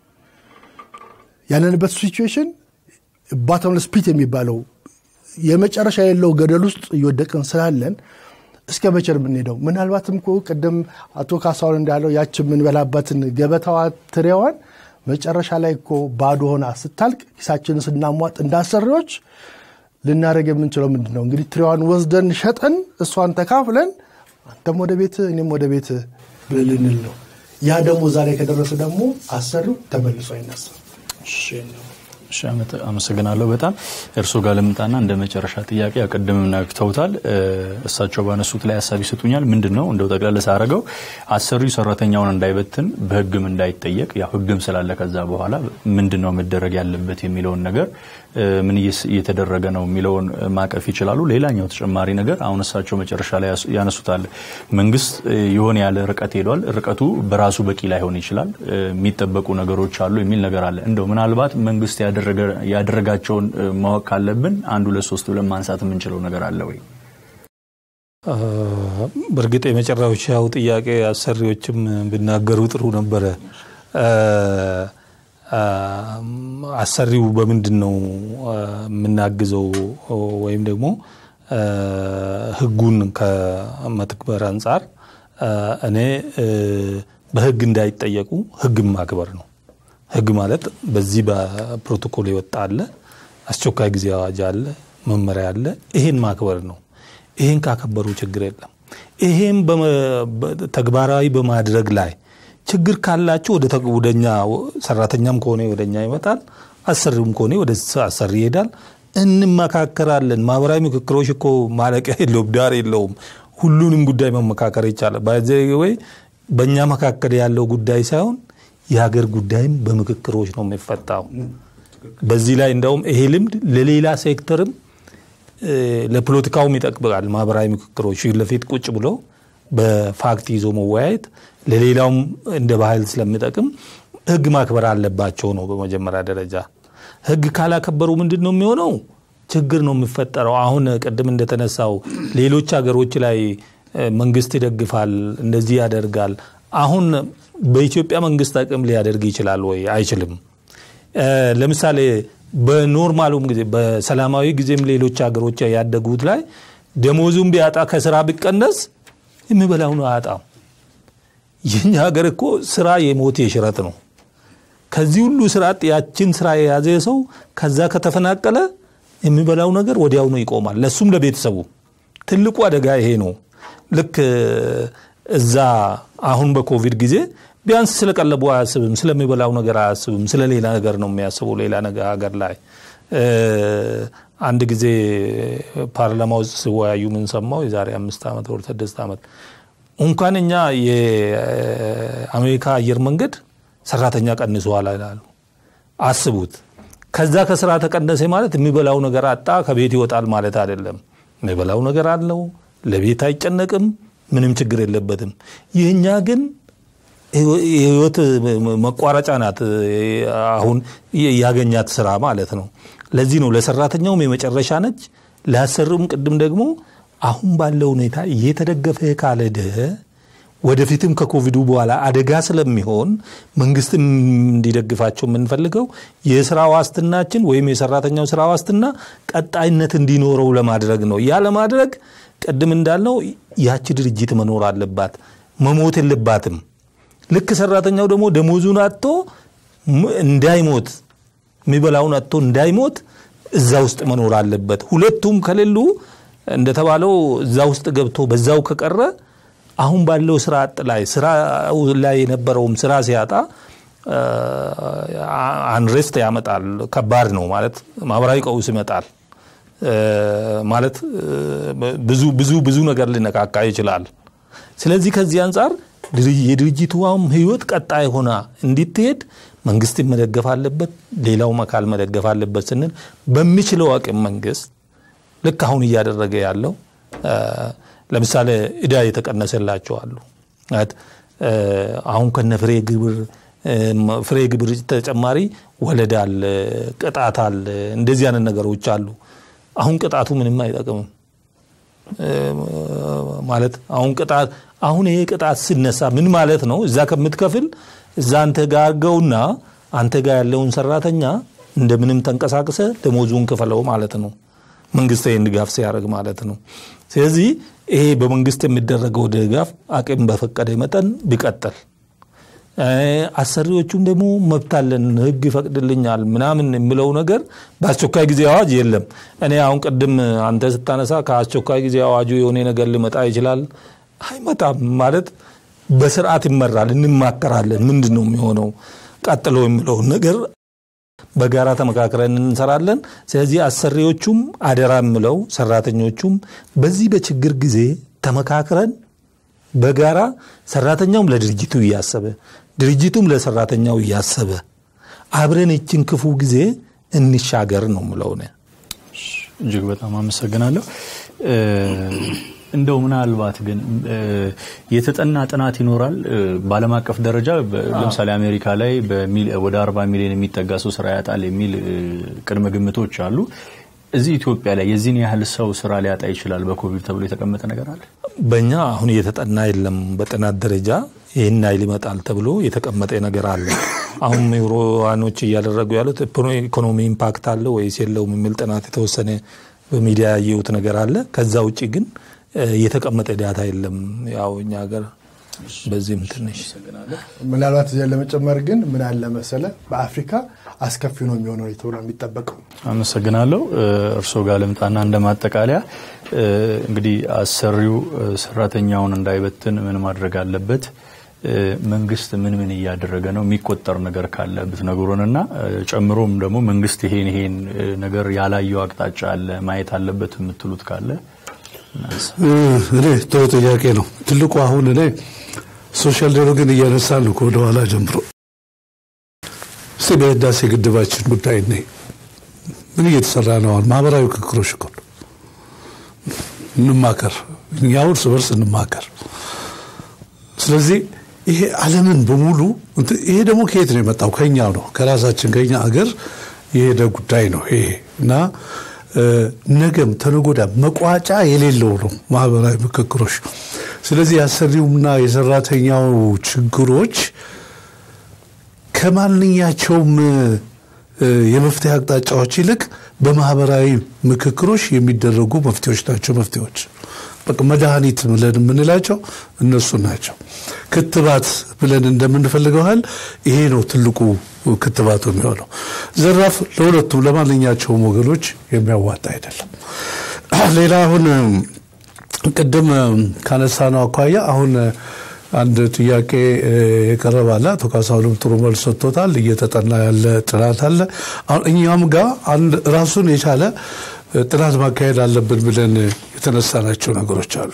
ያለንበት ሲቹዌሽን ባተምለስ ፒት የሚባለው የመጨረሻ የለው ገደል ውስጥ እየወደቅን ስላለን እስከ መቼ ነው የምንሄደው? ምናልባትም እኮ ቅድም አቶ ካሳሁን እንዳለው ያች የምንበላባትን ገበታዋ ትሬዋን መጨረሻ ላይ እኮ ባዶ ሆና ስታልቅ ኪሳችንን ስናሟጥ እንዳሰሪዎች ልናደርግ የምንችለው ምንድን ነው? እንግዲህ ትሬዋን ወስደን ሸጠን እሷን ተካፍለን አንተም ወደ ቤት እኔም ወደ ቤት ብለን ልንል ነው። ያ ደግሞ እዛ ላይ ከደረሰ ደግሞ አሰሪው ተመልሶ አይነሳም።
እሺ አመሰግናለሁ። በጣም እርስዎ ጋር ልምጣና እንደ መጨረሻ ጥያቄ ቅድምም ነክተውታል። እሳቸው ባነሱት ላይ ሀሳብ ይሰጡኛል። ምንድን ነው እንደው ጠቅለል ሳደርገው አሰሪው ሰራተኛውን እንዳይበትን በህግም እንዳይጠየቅ ያው ህግም ስላለ ከዛ በኋላ ምንድን ነው መደረግ ያለበት የሚለውን ነገር ምን እየተደረገ ነው የሚለውን ማቀፍ ይችላሉ። ሌላኛው ተጨማሪ ነገር አሁን እሳቸው መጨረሻ ላይ ያነሱታል። መንግስት የሆነ ያለ ርቀት ሄዷል። ርቀቱ በራሱ በቂ ላይሆን ይችላል። የሚጠበቁ ነገሮች አሉ የሚል ነገር አለ። እንደው ምናልባት መንግስት ያደረጋቸውን ማወቅ ካለብን አንድ ሁለት ሶስት ብለን ማንሳት የምንችለው ነገር አለ ወይ?
በእርግጥ የመጨረሻው ጥያቄ አሰሪዎችም ቢናገሩ ጥሩ ነበረ። አሰሪው በምንድን ነው የምናግዘው ወይም ደግሞ ህጉን ከመትግበር አንጻር እኔ በህግ እንዳይጠየቁ ህግን ማክበር ነው። ህግ ማለት በዚህ በፕሮቶኮል የወጣ አለ፣ አስቸኳይ ጊዜ አዋጅ አለ፣ መመሪያ አለ። ይሄን ማክበር ነው። ይሄን ካከበሩ ችግር የለም። ይሄን ተግባራዊ በማድረግ ላይ ችግር ካላቸው ወደኛ ሰራተኛም ከሆነ ወደኛ ይመጣል፣ አሰሪውም ከሆነ ወደ አሰሪ ይሄዳል። እንመካከራለን። ማህበራዊ ምክክሮች እኮ ማለቂያ የለውም፣ ዳር የለውም። ሁሉንም ጉዳይ መመካከር ይቻላል። ወይ በእኛ መካከል ያለው ጉዳይ ሳይሆን የሀገር ጉዳይም በምክክሮች ነው የሚፈታው። በዚህ ላይ እንደውም ይሄ ልምድ ለሌላ ሴክተርም ለፖለቲካውም ይጠቅማል። ማህበራዊ ምክክሮች ፊት ለፊት ቁጭ ብሎ በፋክት ይዞ መወያየት ለሌላውም እንደ ባህል ስለሚጠቅም ህግ ማክበር አለባቸው ነው በመጀመሪያ ደረጃ። ህግ ካላከበሩ ምንድን ነው የሚሆነው? ችግር ነው የሚፈጠረው። አሁን ቅድም እንደተነሳው ሌሎች ሀገሮች ላይ መንግስት ይደግፋል፣ እንደዚህ ያደርጋል። አሁን በኢትዮጵያ መንግስት አቅም ሊያደርግ ይችላል ወይ? አይችልም። ለምሳሌ በኖርማሉም ጊዜ በሰላማዊ ጊዜም ሌሎች ሀገሮች ያደጉት ላይ ደሞዙን ቢያጣ ከስራ ቢቀነስ የሚበላው ነው አያጣም። የኛ ሀገር እኮ ስራ የሞት የሽረት ነው። ከዚህ ሁሉ ስራ ያችን ስራ የያዘ ሰው ከዛ ከተፈናቀለ የሚበላው ነገር ወዲያውኑ ይቆማል። ለሱም ለቤተሰቡ ትልቁ አደጋ ይሄ ነው። ልክ እዛ አሁን በኮቪድ ጊዜ ቢያንስ ስለቀለቡ አያስብም፣ ስለሚበላው ነገር አያስብም፣ ስለ ሌላ ነገር ነው የሚያስበው። ሌላ ነገር ሀገር ላይ አንድ ጊዜ ፓርላማ ውስጥ ሲወያዩ ምን ሰማው የዛሬ አምስት ዓመት ወር ስድስት ዓመት እንኳን እኛ የአሜሪካ አየር መንገድ ሰራተኛ ቀንሷል ይላሉ። አስቡት። ከዛ ከስራ ተቀነሰ ማለት የሚበላው ነገር አጣ፣ ከቤት ይወጣል ማለት አይደለም። የሚበላው ነገር አለው፣ ለቤት አይጨነቅም፣ ምንም ችግር የለበትም። ይህኛ ግን የህይወት መቋረጫ ናት። አሁን ያገኛት ስራ ማለት ነው። ለዚህ ነው ለሰራተኛውም የመጨረሻ ነች፣ ሊያሰርም ቅድም ደግሞ አሁን ባለው ሁኔታ እየተደገፈ ካልሄደ ወደፊትም ከኮቪዱ በኋላ አደጋ ስለሚሆን መንግስት እንዲደግፋቸው የምንፈልገው የስራ ዋስትናችን ወይም የሰራተኛው ስራ ዋስትና ቀጣይነት እንዲኖረው ለማድረግ ነው። ያ ለማድረግ ቅድም እንዳልነው ያቺ ድርጅት መኖር አለባት፣ መሞት የለባትም። ልክ ሰራተኛው ደግሞ ደሞዙን አጥቶ እንዳይሞት የሚበላውን አጥቶ እንዳይሞት እዛ ውስጥ መኖር አለበት። ሁለቱም ከሌሉ እንደተባለው እዛ ውስጥ ገብቶ በዛው ከቀረ አሁን ባለው ስራ አጥ ላይ ስራ ላይ የነበረውም ስራ ሲያጣ አንሬስት ያመጣል። ከባድ ነው ማለት ማህበራዊ ቀውስ ይመጣል ማለት ብዙ ብዙ ብዙ ነገር ሊነካካ ይችላል። ስለዚህ ከዚህ አንጻር የድርጅቷም ህይወት ቀጣይ ሆና እንዲትሄድ መንግስት መደገፍ አለበት፣ ሌላውም አካል መደገፍ አለበት ስንል በሚችለው አቅም መንግስት ልክ አሁን እያደረገ ያለው ለምሳሌ እዳ የተቀነሰላቸው አሉ። አሁን ከነ ፍሬ ግብር ፍሬ ግብር ተጨማሪ ወለድ አለ፣ ቅጣት አለ፣ እንደዚህ አይነት ነገሮች አሉ። አሁን ቅጣቱ ምንም አይጠቅምም ማለት አሁን ቅጣት አሁን ይሄ ቅጣት ሲነሳ ምን ማለት ነው? እዛ ከምትከፍል እዛ አንተ ጋር አድርገውና አንተ ጋር ያለውን ሰራተኛ እንደምንም ተንቀሳቅሰ ደሞዙን ክፈለው ማለት ነው። መንግስት ይህን ድጋፍ ሲያደርግ ማለት ነው። ስለዚህ ይሄ በመንግስት የሚደረገው ድጋፍ አቅም በፈቀደ መጠን ቢቀጥል፣ አሰሪዎቹም ደግሞ መብት አለን ህግ ይፈቅድልኛል ምናምን የሚለው ነገር በአስቸኳይ ጊዜ አዋጅ የለም። እኔ አሁን ቅድም አንተ ስታነሳ ከአስቸኳይ ጊዜ አዋጁ የሆነ ነገር ሊመጣ ይችላል። አይመጣም ማለት በስርዓት ይመራል። እንማከራለን። ምንድን ነው የሚሆነው ቀጥሎ የሚለውን ነገር በጋራ ተመካክረን እንሰራለን። ስለዚህ አሰሪዎቹም አደራ የምለው ሰራተኞቹም በዚህ በችግር ጊዜ ተመካክረን በጋራ ሰራተኛውም ለድርጅቱ እያሰበ ድርጅቱም ለሰራተኛው እያሰበ አብረን ይችን ክፉ ጊዜ እንሻገር ነው ምለው።
እጅግ በጣም አመሰግናለሁ። እንደው ምናልባት ግን የተጠና ጥናት ይኖራል በዓለም አቀፍ ደረጃ ለምሳሌ አሜሪካ ላይ ወደ አርባ ሚሊዮን የሚጠጋ ሰው ስራ ያጣል የሚል ቅድመ ግምቶች አሉ። እዚህ ኢትዮጵያ ላይ የዚህን ያህል ሰው ስራ ሊያጣ ይችላል በኮቪድ ተብሎ የተቀመጠ ነገር አለ?
በእኛ አሁን እየተጠና የለም። በጥናት ደረጃ ይህን ያህል ይመጣል ተብሎ የተቀመጠ ነገር አለ። አሁን ዩሮዋኖች እያደረጉ ያሉት ኢኮኖሚ ኢምፓክት አለ ወይስ የለውም የሚል ጥናት የተወሰነ በሚዲያ ያየሁት ነገር አለ። ከዛ ውጭ ግን የተቀመጠ ዳታ የለም። ያው እኛ ሀገር በዚህም ትንሽ
ምናልባት እዚያ ለመጨመር ግን ምን አለ መሰለ በአፍሪካ አስከፊ ነው የሚሆነው ተብሎ የሚጠበቀው።
አመሰግናለሁ። እርስዎ ጋር ልምጣና እንደ ማጠቃለያ እንግዲህ አሰሪው ሰራተኛውን እንዳይበትን ምን ማድረግ አለበት? መንግስት ምን ምን እያደረገ ነው? የሚቆጠር ነገር ካለ ብትነግሩንና ጨምሮም ደግሞ መንግስት ይሄን ይሄን ነገር ያላየው አቅጣጫ አለ ማየት አለበት የምትሉት ካለ
እኔ ጥሩ ጥያቄ ነው። ትልቁ አሁን እኔ ሶሻል ዲያሎግን እያነሳ ነው ከወደኋላ ጀምሮ እስቲ በህዳሴ ግድባችን ጉዳይ ነ ምን እየተሰራ ነው? አሁን ማህበራዊ ምክክሮች እኮ እንማከር፣ እኛው እርስ በርስ እንማከር። ስለዚህ ይሄ ዓለምን በሙሉ ይሄ ደግሞ ከየት ነው የመጣው? ከኛው ነው ከራሳችን ከኛ አገር የሄደ ጉዳይ ነው ይሄ እና ነገም ተነጎዳ መቋጫ የሌለው ነው ማህበራዊ ምክክሮች። ስለዚህ የአሰሪውና የሰራተኛው ችግሮች ከማንኛቸውም የመፍትሄ አቅጣጫዎች ይልቅ በማህበራዊ ምክክሮች የሚደረጉ መፍትሄዎች ናቸው። መፍትሄዎች በቃ መድኃኒት ብለን የምንላቸው እነሱ ናቸው። ክትባት ብለን እንደምንፈልገው ያህል ይሄ ነው ትልቁ ክትባቱ የሚሆነው። ዘራፍ ለሁለቱም ለማንኛቸውም ወገኖች የሚያዋጣ አይደለም። ሌላ አሁን ቅድም ካነሳ ነው አኳያ አሁን አንድ ጥያቄ የቀረበ አለ። አቶ ካሳሁንም ጥሩ መልስ ሰጥቶታል። እየተጠና ያለ ጥናት አለ። አሁን እኛም ጋር አንድ ራሱን የቻለ ጥናት ማካሄድ አለብን ብለን የተነሳናቸው ነገሮች አሉ።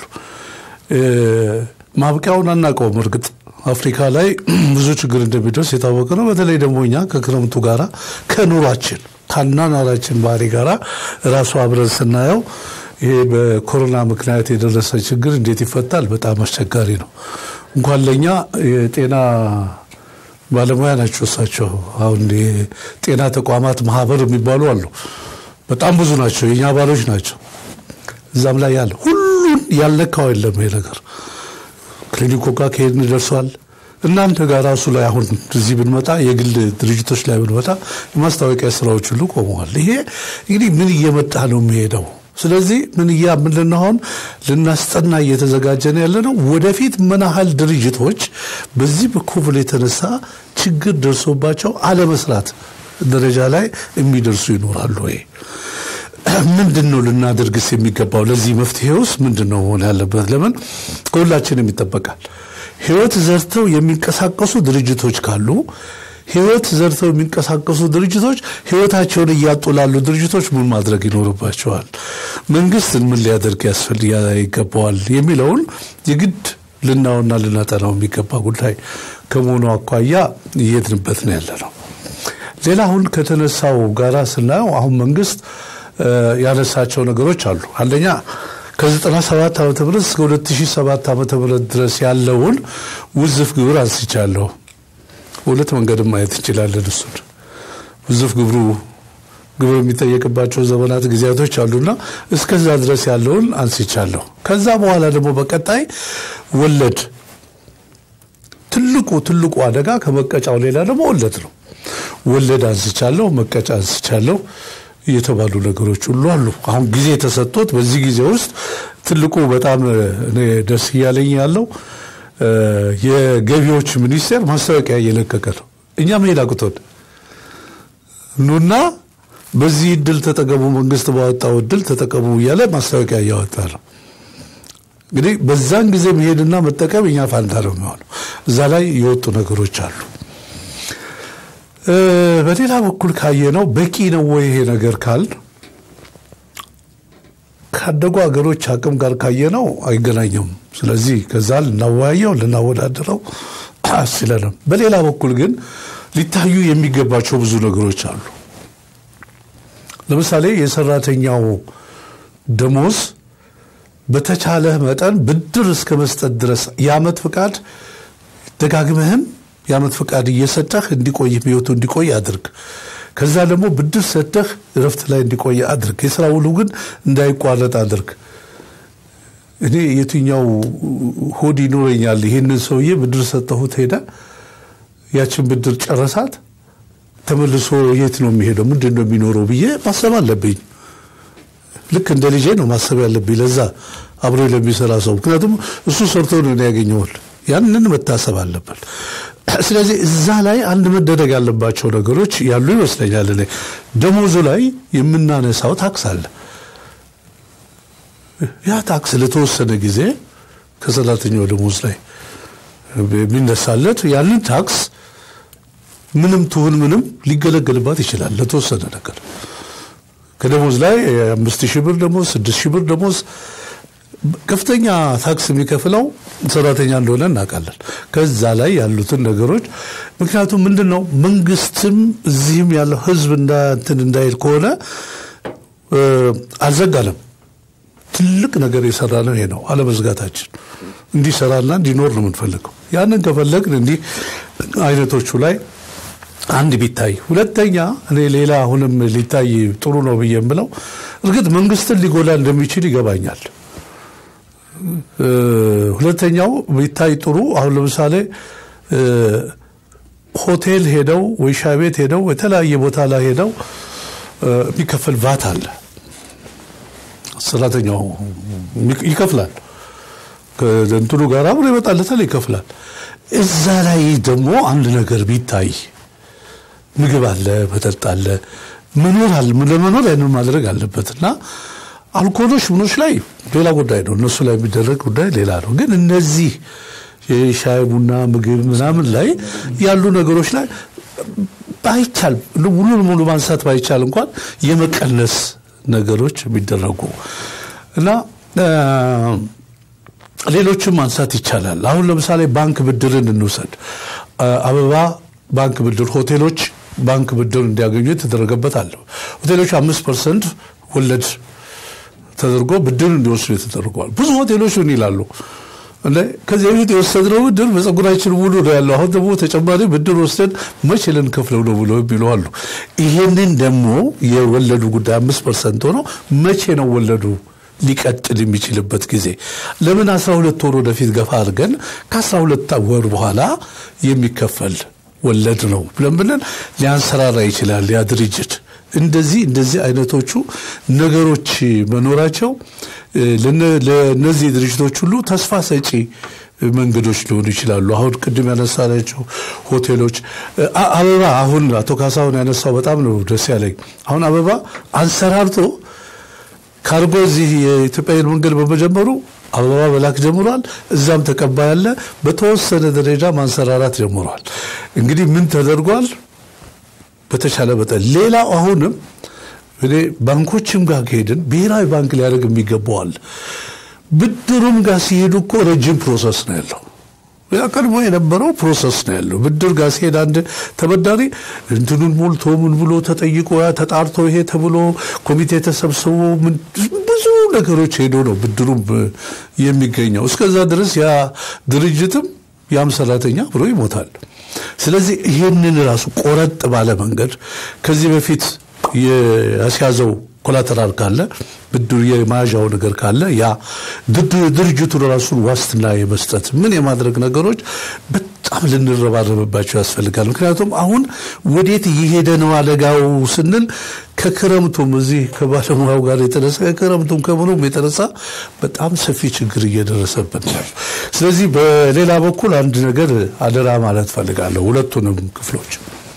ማብቂያውን አናውቀውም። እርግጥ አፍሪካ ላይ ብዙ ችግር እንደሚደርስ የታወቀ ነው። በተለይ ደግሞ እኛ ከክረምቱ ጋራ ከኑሯችን ከአኗኗራችን ባህሪ ጋራ ራሱ አብረን ስናየው ይሄ በኮሮና ምክንያት የደረሰ ችግር እንዴት ይፈታል? በጣም አስቸጋሪ ነው። እንኳን ለእኛ የጤና ባለሙያ ናቸው እሳቸው። አሁን የጤና ተቋማት ማህበር የሚባሉ አሉ። በጣም ብዙ ናቸው። የእኛ አባሎች ናቸው። እዛም ላይ ያለ ሁሉን ያልነካው የለም ይሄ ነገር ክሊኒኮ ጋር ከሄድን ደርሷል። እናንተ ጋር ራሱ ላይ አሁን እዚህ ብንመጣ የግል ድርጅቶች ላይ ብንመጣ የማስታወቂያ ስራዎች ሁሉ ቆመዋል። ይሄ እንግዲህ ምን እየመጣ ነው የሚሄደው? ስለዚህ ምን እያ ምንድን አሁን ልናስጠና እየተዘጋጀን ያለ ነው። ወደፊት ምን ያህል ድርጅቶች በዚህ በኮቪድ የተነሳ ችግር ደርሶባቸው አለመስራት ደረጃ ላይ የሚደርሱ ይኖራሉ ወይ? ምንድን ነው ልናደርግስ የሚገባው? ለዚህ መፍትሄ ውስጥ ምንድን ነው መሆን ያለበት? ለምን ከሁላችንም ይጠበቃል። ህይወት ዘርተው የሚንቀሳቀሱ ድርጅቶች ካሉ ህይወት ዘርተው የሚንቀሳቀሱ ድርጅቶች ህይወታቸውን እያጡ ላሉ ድርጅቶች ምን ማድረግ ይኖርባቸዋል? መንግስትን ምን ሊያደርግ ያስፈል ይገባዋል? የሚለውን የግድ ልናውና ልናጠናው የሚገባ ጉዳይ ከመሆኑ አኳያ እየሄድንበት ነው ያለ ነው። ሌላ አሁን ከተነሳው ጋራ ስናየው አሁን መንግስት ያነሳቸው ነገሮች አሉ። አንደኛ ከ97 ዓመተ ምህረት እስከ 2007 ዓመተ ምህረት ድረስ ያለውን ውዝፍ ግብር አንስቻለሁ። በሁለት መንገድም ማየት እንችላለን። እሱን ውዝፍ ግብሩ ግብር የሚጠየቅባቸው ዘመናት ጊዜያቶች አሉና እስከዛ ድረስ ያለውን አንስቻለሁ። ከዛ በኋላ ደግሞ በቀጣይ ወለድ ትልቁ ትልቁ አደጋ ከመቀጫው ሌላ ደግሞ ወለድ ነው። ወለድ አንስቻለሁ፣ መቀጫ አንስቻለሁ የተባሉ ነገሮች ሁሉ አሉ። አሁን ጊዜ ተሰጥቶት በዚህ ጊዜ ውስጥ ትልቁ በጣም እኔ ደስ እያለኝ ያለው የገቢዎች ሚኒስቴር ማስታወቂያ እየለቀቀ ነው። እኛ መሄድ አቅቶን ኑና በዚህ እድል ተጠቀሙ፣ መንግስት ባወጣው እድል ተጠቀሙ እያለ ማስታወቂያ እያወጣ ነው። እንግዲህ በዛን ጊዜ መሄድና መጠቀም እኛ ፋንታ ነው የሚሆነው። እዛ ላይ የወጡ ነገሮች አሉ። በሌላ በኩል ካየነው በቂ ነው ወይ ይሄ ነገር ካል ካደጉ ሀገሮች አቅም ጋር ካየነው አይገናኘውም። ስለዚህ ከዛ ልናወያየው ልናወዳድረው አስችለንም። በሌላ በኩል ግን ሊታዩ የሚገባቸው ብዙ ነገሮች አሉ። ለምሳሌ የሰራተኛው ደሞዝ በተቻለ መጠን ብድር እስከ መስጠት ድረስ የአመት ፍቃድ ደጋግመህም የአመት ፍቃድ እየሰጠህ እንዲቆይ ህይወቱ እንዲቆይ አድርግ። ከዛ ደግሞ ብድር ሰጥተህ እረፍት ላይ እንዲቆይ አድርግ። የስራ ውሉ ግን እንዳይቋረጥ አድርግ። እኔ የትኛው ሆድ ይኖረኛል? ይህንን ሰውዬ ብድር ሰጠሁት፣ ሄደ፣ ያችን ብድር ጨረሳት፣ ተመልሶ የት ነው የሚሄደው? ምንድን ነው የሚኖረው ብዬ ማሰብ አለብኝ። ልክ እንደ ልጄ ነው ማሰብ ያለብኝ ለዛ አብሮ ለሚሰራ ሰው። ምክንያቱም እሱ ሰርቶ ነው ያገኘዋል። ያንን መታሰብ አለበት። ስለዚህ እዛ ላይ አንድ መደረግ ያለባቸው ነገሮች ያሉ ይመስለኛል። እኔ ደሞዙ ላይ የምናነሳው ታክስ አለ። ያ ታክስ ለተወሰነ ጊዜ ከሰራተኛው ደሞዝ ላይ የሚነሳለት ያንን ታክስ ምንም ትሁን ምንም ሊገለገልባት ይችላል ለተወሰነ ነገር ከደሞዝ ላይ አምስት ሺህ ብር ደሞዝ ስድስት ሺህ ብር ደሞዝ ከፍተኛ ታክስ የሚከፍለው ሰራተኛ እንደሆነ እናውቃለን። ከዛ ላይ ያሉትን ነገሮች ምክንያቱም ምንድን ነው መንግስትም እዚህም ያለው ህዝብ እንትን እንዳይል ከሆነ አልዘጋንም። ትልቅ ነገር የሰራ ነው ይሄ ነው አለመዝጋታችን። እንዲሰራና እንዲኖር ነው የምንፈልገው። ያንን ከፈለግን እንዲህ አይነቶቹ ላይ አንድ ቢታይ፣ ሁለተኛ እኔ ሌላ አሁንም ሊታይ ጥሩ ነው ብዬ የምለው እርግጥ መንግስትን ሊጎዳ እንደሚችል ይገባኛል። ሁለተኛው ቢታይ ጥሩ አሁን ለምሳሌ ሆቴል ሄደው ወይ ሻይ ቤት ሄደው የተለያየ ቦታ ላይ ሄደው የሚከፈል ቫት አለ። ሰራተኛው ይከፍላል። ከእንትኑ ጋር አብሮ ይመጣለታል፣ ይከፍላል። እዛ ላይ ደግሞ አንድ ነገር ቢታይ ምግብ አለ፣ መጠጥ አለ፣ መኖር አለ። ለመኖር ያንን ማድረግ አለበት እና አልኮሎች ምኖች ላይ ሌላ ጉዳይ ነው። እነሱ ላይ የሚደረግ ጉዳይ ሌላ ነው። ግን እነዚህ የሻይ ቡና፣ ምግብ ምናምን ላይ ያሉ ነገሮች ላይ ባይቻል ሙሉ ለሙሉ ማንሳት ባይቻል እንኳን የመቀነስ ነገሮች የሚደረጉ እና ሌሎችም ማንሳት ይቻላል። አሁን ለምሳሌ ባንክ ብድርን እንውሰድ። አበባ ባንክ ብድር ሆቴሎች ባንክ ብድር እንዲያገኙ የተደረገበት አለ። ሆቴሎች አምስት ፐርሰንት ወለድ ተደርጎ ብድር እንዲወስዱ ተደርገዋል። ብዙ ሆቴሎች ምን ይላሉ? ከዚህ በፊት የወሰድነው ብድር በጸጉራችን ሙሉ ነው ያለው፣ አሁን ደግሞ ተጨማሪ ብድር ወስደን መቼ ልንከፍለው ነው ብለው የሚሉ አሉ። ይሄንን ደግሞ የወለዱ ጉዳይ አምስት ፐርሰንት ሆነው መቼ ነው ወለዱ ሊቀጥል የሚችልበት ጊዜ ለምን አስራ ሁለት ወር ወደፊት ገፋ አድርገን ከአስራ ሁለት ወር በኋላ የሚከፈል ወለድ ነው ብለን ብለን ሊያንሰራራ ይችላል ያ ድርጅት። እንደዚህ እንደዚህ አይነቶቹ ነገሮች መኖራቸው ለእነዚህ ድርጅቶች ሁሉ ተስፋ ሰጪ መንገዶች ሊሆኑ ይችላሉ። አሁን ቅድም ያነሳናቸው ሆቴሎች አበባ አሁን አቶ ካሳሁን ያነሳው በጣም ነው ደስ ያለኝ። አሁን አበባ አንሰራርቶ ካርጎ እዚህ የኢትዮጵያ አየር መንገድ በመጀመሩ አበባ መላክ ጀምሯል። እዛም ተቀባይ አለ። በተወሰነ ደረጃ ማንሰራራት ጀምሯል። እንግዲህ ምን ተደርጓል? በተቻለ መጠን ሌላው አሁንም እኔ ባንኮችም ጋር ከሄድን ብሔራዊ ባንክ ሊያደርግ የሚገባዋል። ብድሩም ጋር ሲሄዱ እኮ ረጅም ፕሮሰስ ነው ያለው። ያ ቀድሞ የነበረው ፕሮሰስ ነው ያለው። ብድር ጋር ሲሄድ አንድ ተበዳሪ እንትኑን ሞልቶ ምን ብሎ ተጠይቆ ያ ተጣርቶ ይሄ ተብሎ ኮሚቴ ተሰብስቦ ብዙ ነገሮች ሄዶ ነው ብድሩም የሚገኘው። እስከዛ ድረስ ያ ድርጅትም ያም ሰራተኛ ብሎ ይሞታል። ስለዚህ ይህንን ራሱ ቆረጥ ባለ መንገድ ከዚህ በፊት ያስያዘው ኮላተራል ካለ ብድር የመያዣው ነገር ካለ ያ ድርጅቱን ራሱን ዋስትና የመስጠት ምን የማድረግ ነገሮች በጣም ልንረባረብባቸው ያስፈልጋል። ምክንያቱም አሁን ወዴት እየሄደ ነው አደጋው ስንል ከክረምቱም እዚህ ከባለሙያው ጋር የተነሳ ከክረምቱም ከምኑም የተነሳ በጣም ሰፊ ችግር እየደረሰብን ነው። ስለዚህ በሌላ በኩል አንድ ነገር አደራ ማለት ፈልጋለሁ ሁለቱንም ክፍሎች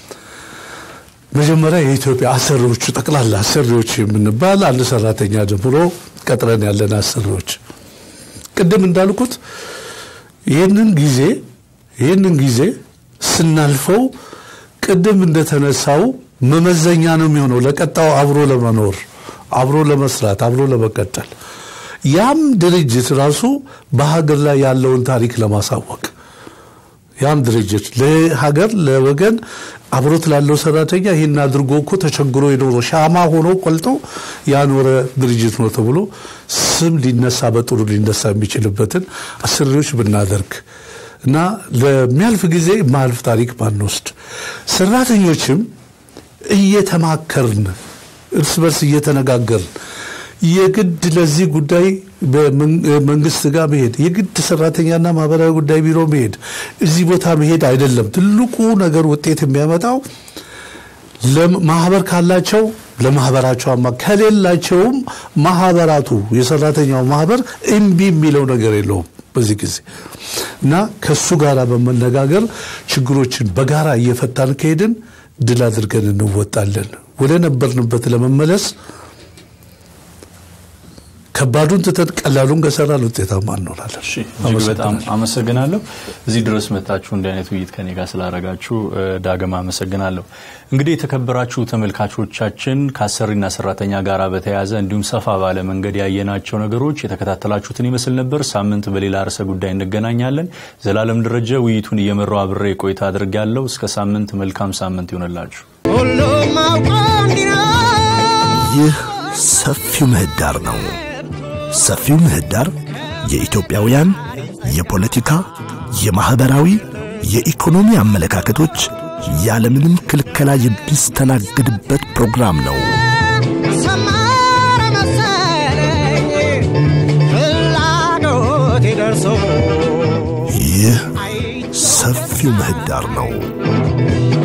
መጀመሪያ የኢትዮጵያ አሰሪዎቹ ጠቅላላ አሰሪዎች የምንባል አንድ ሰራተኛ ጀምሮ ቀጥረን ያለን አሰሪዎች ቅድም እንዳልኩት ይህንን ጊዜ ይህንን ጊዜ ስናልፈው ቅድም እንደተነሳው መመዘኛ ነው የሚሆነው ለቀጣው አብሮ ለመኖር አብሮ ለመስራት አብሮ ለመቀጠል ያም ድርጅት ራሱ በሀገር ላይ ያለውን ታሪክ ለማሳወቅ ያም ድርጅት ለሀገር ለወገን አብሮት ላለው ሰራተኛ ይህን አድርጎ እኮ ተቸግሮ የኖረ ሻማ ሆኖ ቆልጦ ያኖረ ድርጅት ነው ተብሎ ስም ሊነሳ በጥሩ ሊነሳ የሚችልበትን አሰሪዎች ብናደርግ እና ለሚያልፍ ጊዜ ማልፍ ታሪክ ባንወስድ ሰራተኞችም እየተማከርን እርስ በርስ እየተነጋገርን የግድ ለዚህ ጉዳይ በመንግስት ጋር መሄድ የግድ ሰራተኛና ማህበራዊ ጉዳይ ቢሮ መሄድ እዚህ ቦታ መሄድ አይደለም። ትልቁ ነገር ውጤት የሚያመጣው ማህበር ካላቸው ለማህበራቸው አማ ከሌላቸውም ማህበራቱ የሰራተኛው ማህበር እምቢ የሚለው ነገር የለውም በዚህ ጊዜ እና ከሱ ጋር በመነጋገር ችግሮችን በጋራ እየፈታን ከሄድን ድል አድርገን እንወጣለን። ወደ ነበርንበት ለመመለስ ከባዱን ትተን ቀላሉን ከሰራን ውጤታማ እንሆናለን።
እሺ እጅግ በጣም አመሰግናለሁ። እዚህ ድረስ መጣችሁ እንዲህ አይነት ውይይት ከኔ ጋር ስላደረጋችሁ ዳግም አመሰግናለሁ። እንግዲህ የተከበራችሁ ተመልካቾቻችን ከአሰሪና ሰራተኛ ጋር በተያያዘ እንዲሁም ሰፋ ባለ መንገድ ያየናቸው ነገሮች የተከታተላችሁትን ይመስል ነበር። ሳምንት በሌላ ርዕሰ ጉዳይ እንገናኛለን። ዘላለም ደረጀ ውይይቱን እየመራው አብሬ ቆይታ አድርጌያለሁ። እስከ ሳምንት መልካም ሳምንት ይሆንላችሁ።
ሁሉም አውቆ እንዲኖር
ይህ ሰፊው ምህዳር ነው። ሰፊው ምህዳር የኢትዮጵያውያን የፖለቲካ፣ የማኅበራዊ፣ የኢኮኖሚ አመለካከቶች ያለምንም ክልከላ የሚስተናገድበት ፕሮግራም ነው።
ሰመረ መሰለኝ ፍላጎቴ ደርሶ
ይህ ሰፊው ምህዳር ነው።